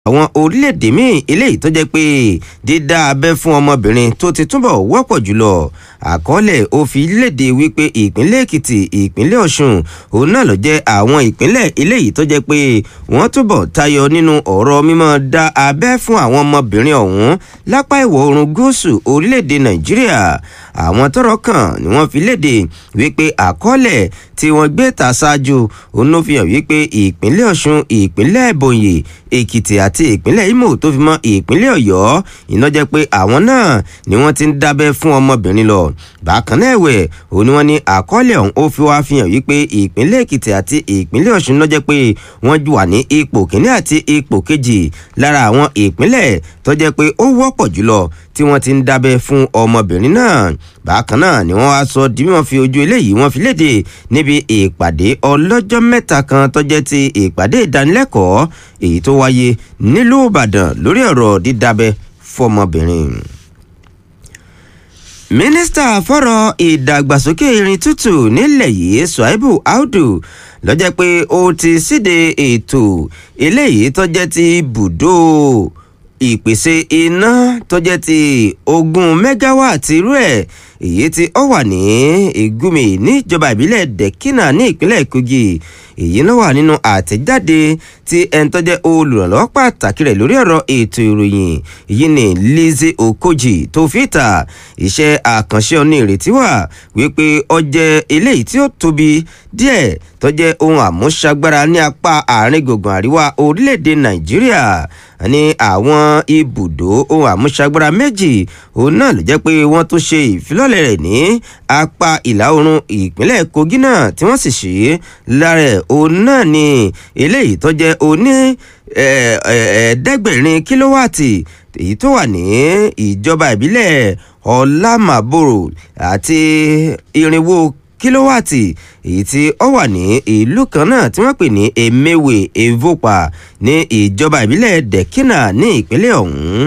àwọn orílẹ̀-èdè míì eléyìí tó jẹ́ pé dídá abẹ́ fún ọmọbìnrin tó ti túbọ̀ wọ́pọ̀ jùlọ àkọọ́lẹ̀ ó fi léde wípé ìpínlẹ̀ èkìtì ìpínlẹ̀ ọ̀ṣun òun náà ló jẹ́ àwọn ìpínlẹ̀ eléyìí tó jẹ́ pé wọ́n túbọ̀ tayọ nínú ọ̀rọ̀ mímọ́ dá abẹ́ fún àwọn ọmọbìnrin ọ̀hún lápá ìwọ̀ oòrùn gúúsù orílẹ̀-èdè nàìjíríà àwọn tọ́rọ̀ kàn ni wọ́n fi léde wípé àkọọ́lẹ̀ tí wọ́n gbé ta ṣáájú òun ló fi hàn wípé ìpínlẹ̀ ọ̀ṣun ìpínlẹ̀ ebonyi èkìtì àti ìpínlẹ̀ imo tó fi mọ́ ìpínlẹ̀ ọ̀yọ́ iná jẹ́ pé àwọn náà ni wọ́n ti ń dábẹ́ fún ọmọbìnrin lọ bákan náà ẹ̀wẹ̀ òun ni wọ́n ní àkọọ́lẹ̀ ọ̀hún ó fi wá fi hàn wípé ìpínlẹ̀ èkìtì àti ìpínlẹ̀ ọ̀ṣun ló jẹ́ pé wọ́n wà ní ipò kínní àti ipò kejì lára àwọn ìpínlẹ̀ tó jẹ́ pé ó wọ́pọ̀ jùlọ tí wọ́n ti ń dábẹ́ fún ọmọbìnrin náà bákan náà ni wọ́n wá sọ di bí wọ́n fi ojú eléyìí wọ́n fi léde níbi ìpàdé ọlọ́jọ́ mẹ́ta kan tó jẹ́ ti ìpàdé ìdánilẹ́kọ̀ọ́ èyí tó wáyé nílùú ìbàdàn lórí ọ̀rọ̀ dídábẹ́ fọmọbìnrin mínísítà fọ́rọ̀ ìdàgbàsókè irin tútù nílẹ̀ yìí suaibu audu lọ́jọ́ pé ó ti síde ètò eléyìí tó jẹ́ ti bùdó ìpèsè iná tó jẹ́ ti ogún mẹ́gáwáàtì irú ẹ̀ èyí tí ó wà ní ìgúnmi níjọba ìbílẹ̀ dẹ̀kínà ní ìpínlẹ̀ kogi èyí ló wà nínú àtẹ̀jáde tí ẹni tó jẹ́ olùrànlọ́wọ́ pàtàkì rẹ̀ lórí ọ̀rọ̀ ètò ìròyìn èyí ni lizzy okoji tó fi ta iṣẹ́ àkànṣe ọ̀nà ìrètí wà wípé ó jẹ́ eléyìí tí ó tóbi díẹ̀ tó jẹ́ ohun àmúṣagbára ní apá àárín gbùngbùn àríwá orílẹ̀-èdè nàìjíríà ní àwọn ibùdó ohun àmúṣagbára méjì òun náà ló jẹ́ pé wọ́n tún ṣe ìfilọ́lẹ̀ rẹ̀ ní apá ìlà oòrùn ìpínlẹ̀ kogi náà tí wọ́n sì ṣe lára ẹ̀ òun náà ni eléyìí tó jẹ́ oní ẹ̀ẹ́dẹ́gbẹ̀rin kílówàtì èyí tó wà ní ìjọba ìbílẹ̀ ọ̀làmàbòrò àti irinwó kílówàtì èyí tí ó wà ní ìlú kan náà tí wọ́n pè ní emewe evopa ní ìjọba ìbílẹ̀ dẹ̀kínà ní ìpínlẹ̀ ọ̀hún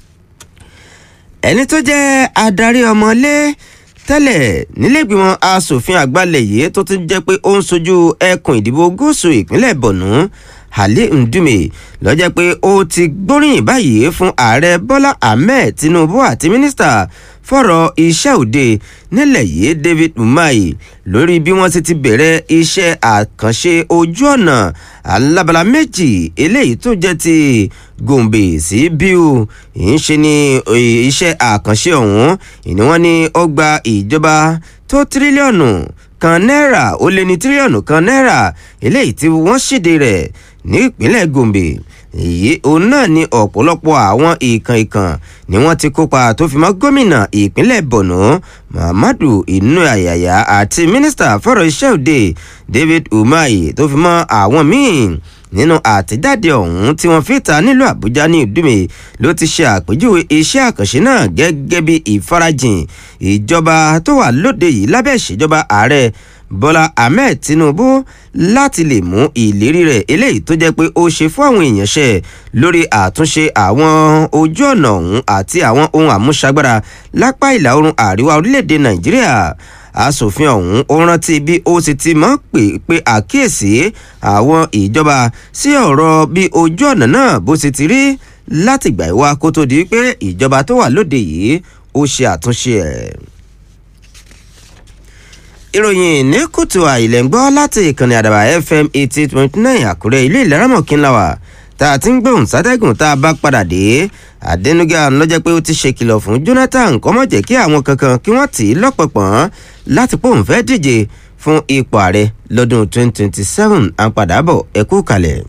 ẹni tó jẹ́ adarí ọmọlé tẹ́lẹ̀ nílẹ̀gbìmọ̀ asòfin àgbàlẹ̀ yìí tó tún jẹ́ pé ó ń sojú ẹkùn ìdìbò gúúsù ìpínlẹ̀ bọ̀nú ali ndume lọ́jọ́ pé ó ti gbóríyìn báyìí fún ààrẹ bọ́lá ahmed tinubu àti mínísítà fọ̀rọ̀ iṣẹ́ òde nílẹ̀ yìí david umahi lórí bí wọ́n ti ti bẹ̀rẹ̀ iṣẹ́ àkànṣe ojú ọ̀nà alábala méjì eléyìí tó jẹ́ ti gòǹbè sí bíu ń ṣe ni iṣẹ́ àkànṣe ọ̀hún ìní wọ́n ní ó gba ìjọba tó tírílíọ̀nù kan náírà ó lé ní tírílíọ̀nù kan náírà eléyìí tí wọ́n ṣèdè rẹ̀ ní ìpínlẹ̀ gombe èyí òun náà ni ọ̀pọ̀lọpọ̀ àwọn ìkàn ìkàn ni wọ́n ti kópa tó fi mọ́ gómìnà ìpínlẹ̀ borno muhammadu inu ayaya àti mínísítà fọ́rọ̀ iṣẹ́ òde david umahi tó fi mọ́ àwọn míì nínú àtẹ̀jáde ọ̀hún tí wọ́n fi ta nílùú àbújá ní ìdúmè ló ti ṣe àpèjúwe iṣẹ́ àkànṣe náà gẹ́gẹ́ bí ìfarajìn ìjọba tó wà lóde yìí lábẹ́ ìṣèjọba ààrẹ bọ́lá ahmed tinubu láti lè mú ìlérí rẹ̀ eléyìí tó jẹ́ pé ó ṣe fún àwọn èèyàn ṣe lórí àtúnṣe àwọn ojú ọ̀nà ọ̀hún àti àwọn ohun àmúṣagbára lápá ìlà oòrùn àríwá orílẹ̀-èdè nàìjíríà asòfin ọ̀hún ó rántí bí ó sì ti mọ́ pé pé àkíyèsí àwọn ìjọba sí ọ̀rọ̀ bí ojú ọ̀nà náà bó sì ti rí látìgbà ìwá kó tó di pé ìjọba tó wà lóde yìí ó ṣe àtúnṣe ẹ̀ ìròyìn ní kùtù àìlẹ̀ ń gbọ́ láti ìkànnì àdàbà fm eighty point nine àkúrẹ́ ilé ìlẹ́rọ̀mọ̀kínláwà tá a ti ń gbóhùn sátẹ́gùn tá a bá padà dé àdẹnuga lọ́jọ́ pé ó ti ṣe kìlọ̀ fún jonathan kọ́mọ̀jẹ̀ kí àwọn kankan kí wọ́n tì í lọ́pọ̀pọ̀n láti pòun fẹ́ díje fún ipò ààrẹ lọ́dún twenty twenty seven à ń padà bọ̀ ẹ kú kalẹ̀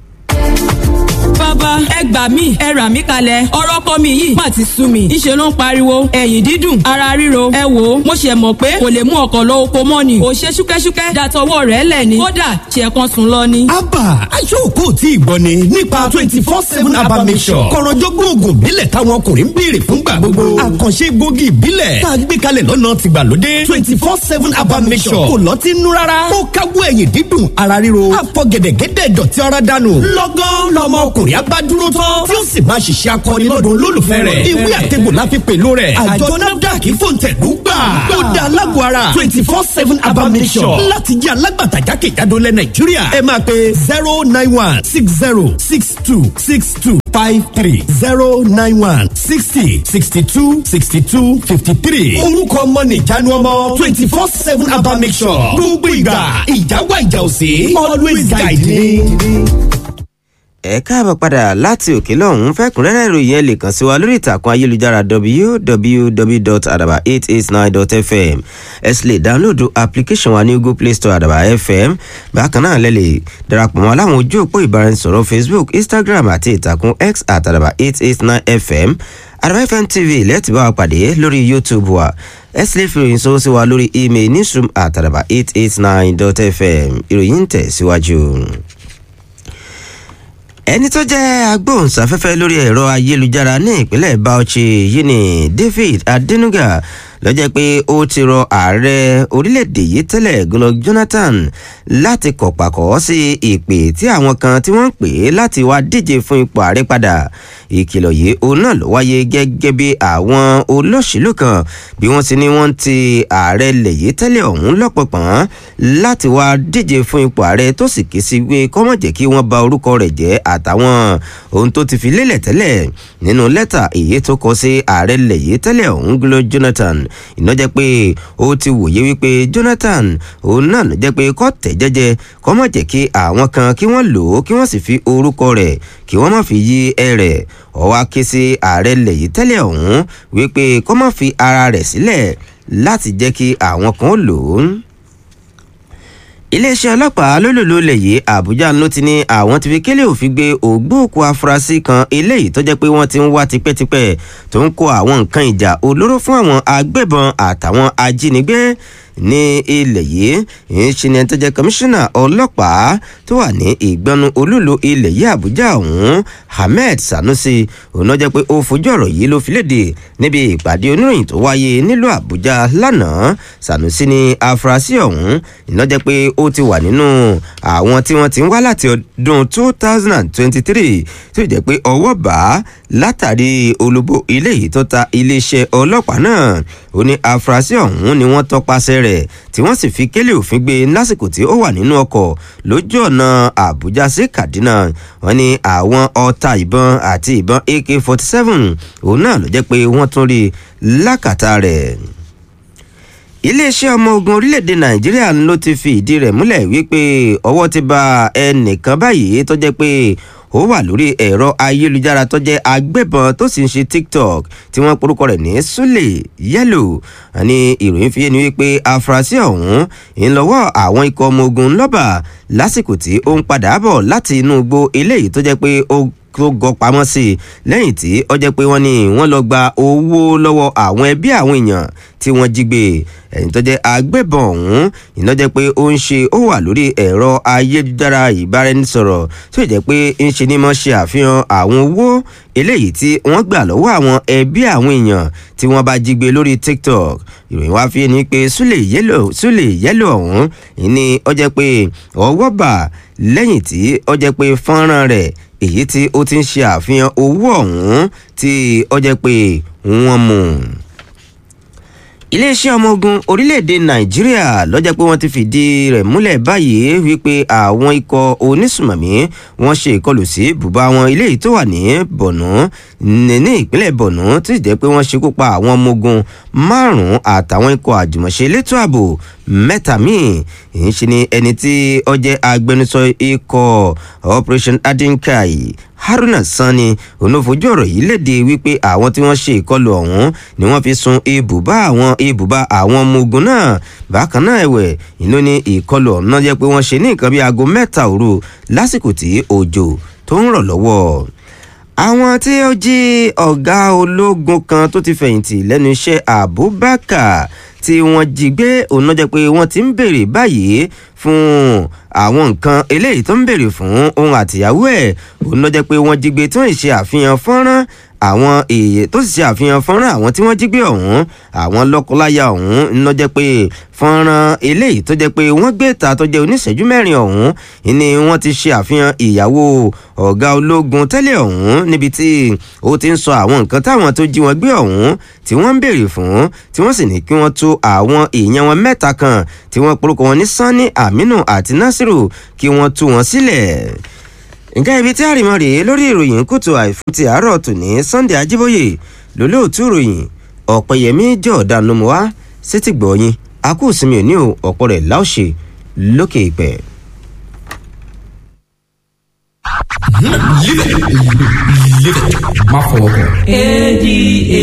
bàbá ẹ gbà mí ẹ rà mí kalẹ̀ ọ̀rọ̀ kọ́ mi yìí má ti sú mi ńṣe ló ń pariwo ẹ̀yìn dídùn ara ríro ẹ wò ó mo ṣe mọ̀ pé kò lè mú ọkọ̀ lọ oko mọ́ ni ò ṣe ṣúkẹ́ṣúkẹ́ dàtọwọ́ rẹ̀ lẹ̀ ni kódà ṣe kan sùn lọ ni. abba aṣọ́kò tí ìgbọ́ ni nípa twenty four seven abba mission kọ̀rọ̀jọ́gbọ́n oògùn ìbílẹ̀ táwọn ọkùnrin ń béèrè fúngbà gbogbo àkànṣe gbòógì ìbílẹ̀ tá a gbé kalẹ̀ lọ́nà tìgbàlódé twenty four seven abba mission kò lọ́ọ́ ti nú rárá ó káwọ́ ẹ̀yìn dídùn ara ríro àfọ̀gẹ̀dẹ̀gẹ̀dẹ̀ dọ̀tí ara dànù lọ́gán lọ́mọ ọkùnrin abá dúró tán tán tí ó sì máa ṣiṣẹ́ akọni lọ́dún olólùfẹ́ rẹ̀ ìwé àtẹ̀gbò la fi pẹ̀lú rẹ̀ àjọ nafdac fòǹtẹ̀lú gbà tó da alágọ̀ ara twenty four seven abamisọ̀ láti jẹ́ alágbàtà jákèjádò lẹ̀ nàìjíríà ẹ máa pe zero nine one six zero six two six two five three zero nine one sixty sixty two sixty two fifty three. orúkọ ọmọ nìjánu ọmọ twenty four seven abamisọ̀ gbogbo ìgbà ìjáwá ìjà òsè always guide me ẹ káàbọ̀ padà láti òkè lọ́hún fẹ́kúnrẹ́rẹ́ ìròyìn ẹ lè kàn sí wa lórí ìtàkùn ayélujára www.adaba889.fm ẹ sì lè dáńlódù application wa ní google play store adaba fm bákan náà lẹ lè darapọ̀ mọ́ láwọn ojú òpó ìbáraẹnisọ̀rọ̀ facebook instagram àti ìtàkùn x at adaba889fm adaba fm tv lẹ́ẹ̀tì bá wa pàdé lórí youtube wa ẹ sì lè fi ìròyìn sọ́wọ́ sí wa lórí email newsroom at adaba889.fm ìròyìn ń tẹ̀ síwájú. Si ẹni tó jẹ́ agbóhùnsáfẹ́fẹ́ lórí ẹ̀rọ ayélujára ní ìpínlẹ̀ bauchi yìí ni david adenuga lọ́jọ́ pé ó ti rọ ààrẹ orílẹ̀-èdè yìí tẹ́lẹ̀ goodluck jonathan láti kọ̀pàkọ́ sí ìpè tí àwọn kan tí wọ́n ń pè é láti wá díje fún ipò ààrẹ padà ìkìlọ̀ yìí òun náà ló wáyé gẹ́gẹ́ bí àwọn olóṣèlú kan bí wọ́n ti ní wọ́n ti ààrẹ lẹ̀ yìí tẹ́lẹ̀ ọ̀hún lọ́pọ̀pọ̀n láti wá díje fún ipò ààrẹ tó sì ké sí pé kọ́mọ̀ jẹ́ kí wọ́n ba orúkọ rẹ̀ jẹ́ àtàwọn ohun tó ti fi lélẹ̀ tẹ́lẹ̀ nínú lẹ́tà èyí tó kọ sí ààrẹ lẹ̀ yìí tẹ́lẹ̀ ọ̀hún goodluck jonathan iná jẹ́ pé ó ti wòye wípé jonathan òun náà ló jẹ́ pé kọ́ tẹ̀ jẹ́jẹ́ kọ́ mọ̀ jẹ́ kí àwọn kan kí wọ́n lò ó kí wọ́n sì fi orúkọ rẹ̀ kí wọ́n má fi yí ẹ rẹ̀ ọwọ́ ké sí ààrẹ lẹ̀ yìí tẹ́lẹ̀ ọ̀hún wípé kọ́ má fi ara rẹ̀ sílẹ̀ láti jẹ́ kí àwọn kan lò ó iléeṣẹ́ ọlọ́pàá lólùlù lè yí àbújá ló ti ní àwọn ti fi kélé òfin gbé ògbóòkú afurasí kan eléyìí tó jẹ́ pé wọ́n ti ń wá tipẹ́tipẹ́ tó ń kó àwọn nǹkan ìjà olóró fún àwọn agbébọn àtàwọn ajínigbé ní ilẹ̀ yìí ìṣe ni ẹni tó jẹ́ kọmíṣánná ọlọ́pàá tó wà ní ìgbọ́nu olúlo ilẹ̀ yìí àbújá ọ̀hún ahmed sanusi òun náà jẹ́ pé ó fojú ọ̀rọ̀ yìí ló fi léde níbi ìpàdé oníròyìn tó wáyé nílùú àbújá lánàá sanusi ní afurasí ọ̀hún iná jẹ́ pé ó ti wà nínú àwọn tí wọ́n ti ń wá láti ọdún two thousand and twenty-three tó jẹ́ pé ọwọ́ bá látàrí olóbó ilé yìí tó ta iléeṣẹ́ ọlọ́pàá náà ó ní afurasí ọ̀hún ni wọ́n tọpasẹ̀ rẹ̀ tí wọ́n sì fi kélé òfin gbé lásìkò tí ó wà nínú ọkọ̀ lójú ọ̀nà àbújá sí kaduna wọ́n ní àwọn ọta ìbọn àti ìbọn ak forty seven òun náà ló jẹ́ pé wọ́n tún rí lákàtà rẹ̀ iléeṣẹ́ ọmọ ogun orílẹ̀-èdè nàìjíríà ló ti fi ìdí rẹ̀ múlẹ̀ wípé ọwọ́ ti ba ẹnìkan báyìí tó jẹ́ pé ó wà lórí ẹ̀rọ ayélujára tó jẹ́ agbébọn tó sì ń ṣe tiktok tí wọ́n porúkọ rẹ̀ ní sule yellow ní ìròyìn fi yé ni wípé afurasí ọ̀hún ń lọ́wọ́ àwọn ikọ̀ ọmọ ogun lọ́bà lásìkò tí ó ń padà bọ̀ láti inú igbó eléyìí tó jẹ́ pé ó tó gọ pamọ́ sí i lẹ́yìn tí ó jẹ́ pé wọ́n ní wọ́n lọ gba owó lọ́wọ́ àwọn ẹbí àwọn èèyàn tí wọ́n jí gbé ẹ̀yìn tó jẹ́ agbébọn ọ̀hún iná jẹ́ pé ó ń ṣe ó wà lórí ẹ̀rọ ayélujára ìbáraẹnisọ̀rọ̀ tó jẹ́ pé ń ṣe ní mọ́ ṣe àfihàn àwọn owó eléyìí tí wọ́n gbà lọ́wọ́ àwọn ẹbí àwọn èèyàn tí wọ́n bá jí gbé lórí tiktok ìròyìn wá fi ni pé súlè yẹ́lò súlè yẹ́lò ọ̀hún ni ó jẹ́ pé ọwọ́ bà lẹ́yìn tí ó jẹ́ pé fọ́nrán rẹ̀ èyí tí ó ti ń ṣe àfihàn owó ọ̀hún tí ó jẹ́ pé wọ́n mú un iléeṣẹ́ ọmọ ogun orílẹ̀-èdè nàìjíríà lọ́jọ́ pé wọ́n ti fìdí rẹ̀ múlẹ̀ báyìí wípé àwọn ikọ̀ onísùmọ̀mí wọ́n ṣe ìkọlù sí bùbá wọn eléyìí tó wà ní bọ̀nú ní ìpínlẹ̀ bọ̀nú tí jẹ́ pé wọ́n ṣekú pa àwọn ọmọ ogun márùn-ún àtàwọn ikọ̀ àjùmọ̀ṣe elétò ààbò mẹ́ta míì ń ṣe ni ẹni tí ó jẹ́ agbẹnusọ ikọ̀ operation adinkai haruna sani onofojú ọ̀rọ̀ yìí léde wípé àwọn tí wọ́n ṣe ìkọlù ọ̀hún ni wọ́n fi sun ibùbá àwọn ibùbá àwọn ọmọ ogun náà bákan náà ẹ̀wẹ̀ ìlú ní ìkọlù ọ̀hún náà jẹ́ pé wọ́n ṣe ní nǹkan bí aago mẹ́ta òru lásìkò tí òjò tó ń rọ̀ lọ́wọ́ àwọn tí ó jí ọ̀gá ológun kan tó ti fẹ̀yìntì lẹ́nu iṣẹ́ abubakar tí wọ́n jí gbé òun náà jẹ́ pé wọ́n ti ń béèrè báyìí fún àwọn nǹkan eléyìí tó ń béèrè fún òun àtìyàwó ẹ̀ òun náà jẹ́ pé wọ́n jí gbé tí wọ́n ṣe àfihàn fọ́nrán àwọn èèyàn tó sì ṣe àfihàn fọ́nrán àwọn tí wọ́n jí gbé ọ̀hún àwọn lọ́kọláya ọ̀hún ń lọ jẹ́ pé fọ́nrán eléyìí tó jẹ́ pé wọ́n gbé ta tó jẹ́ oníṣẹ́jú mẹ́rin ọ̀hún ni wọ́n ti ṣe àfihàn ìyàwó ọ̀gá ológun tẹ́lẹ̀ ọ̀hún níbi tí ó ti ń sọ àwọn nǹkan táwọn tó jí wọn gbé ọ̀hún tí wọ́n ń béèrè fún tí wọ́n sì ní kí wọ́n tú àwọn èèyàn wọn mẹ́ta kan tí wọ́n porúkọ wọn ní sanni aminu àti nasiru kí wọ́n tú wọn sílẹ̀ nǹkan ibi tí àrìmọ́ rèé lórí ìròyìn kùtù àìfún ti àárọ̀ tòní sunday ajíbóyè lólóòtú ìròyìn ọ̀pẹ̀yẹmí jọ̀ọ́dá nomowa sétí gbọ̀ọ́yìn akú ìsinmi òní o ọ̀pọ̀ rẹ̀ láòṣe lókè ìpẹ́. Live it. Live it. Má fọwọ́ kàn. A D A